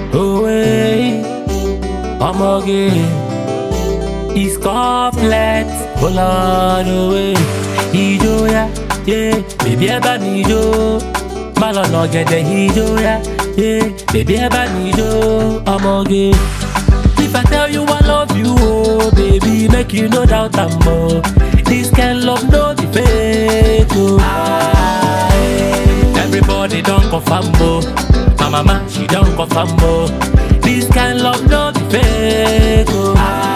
away. Ọmọge is complex. Bọ́lá away. Ijó ya, yeah, bèbí ẹ bá mi jó. Má lọ nà gẹ̀dẹ̀ ijó ya, yeah, bèbí ẹ bá mi jó. Ọmọge. If I tell you I love you, oh baby, make you no doubt am more. This kind love no be fake, oh. Aye. Everybody don't confirm, oh. My mama she don't confirm, oh. This kind love no be fake, oh.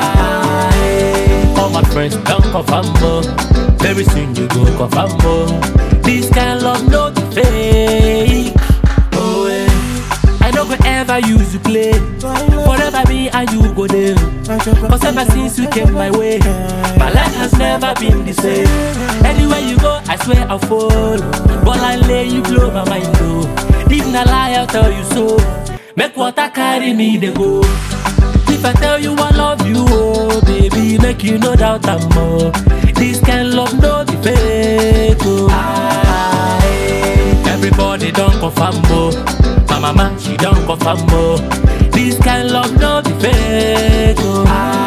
Aye. All my friends don't confirm, oh. Very soon you go confirm, oh. This kind love no be fake, oh. eh. I no go ever use you play. Forever me and you go there. Cause ever since you came my way, my life has never been the same. Anywhere you go, I swear I'll follow. But I lay you blow my mind though. If na lie, I'll tell you so. Make water carry me they go. If I tell you I love you, oh baby, make you no doubt I'm more. This kind love no be fake, oh. Aye. Everybody don't confirm, oh. My mama she don't confirm, oh. This kind love no be fake, oh.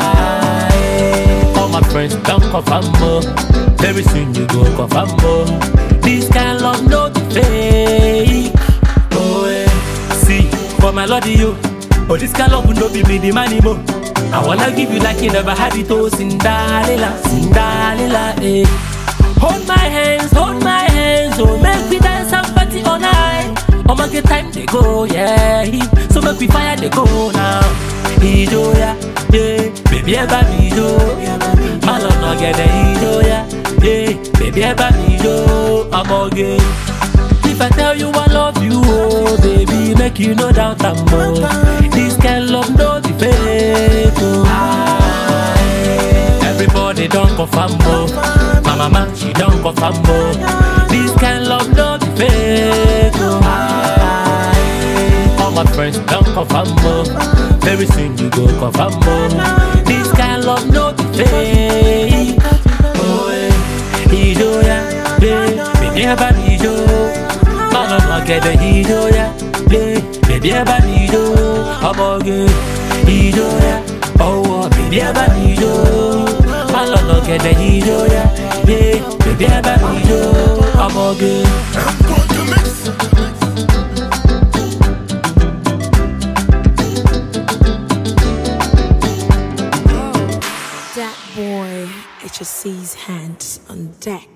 Aye. All my friends don't confirm, oh. Very soon you go confirm, oh. This kind love no be fake, oh. eh. See, for my lord you. Oh, this kind love no be me the money mo. I wanna give you like you never had it, oh Cinderella, Cinderella, eh. Hold my hands, hold my hands, oh make we dance and party all night. Oh my get time they go, yeah. So make we fire they go now. Ijo ya, yeah, baby eba mi jo. Malo no get the ijo ya, yeah, baby eba mi jo. I'm okay. If I tell you I love you, oh baby, make you no doubt I'm more. This kind love no be fake, oh. Aye. Everybody don't confirm, oh. My mama she don't confirm, oh. This kind love no be fake, oh. Aye. All my friends don't confirm, oh. Very soon you go confirm, oh. This kind love no be fake, oh. eh. Ijo ya, yeah, baby, eba mi jo. Malo no gẹ̀dẹ̀ ijó ya, yeah, bèbí ẹ bá mi jó. Ọmọge ijó ya, ọwọ́ bèbí ẹ bá mi jó. Malo no gẹ̀dẹ̀ ijó ya, yeah, bèbí ẹ bá mi jó. Ọmọge. That boy, HSC's hands on deck.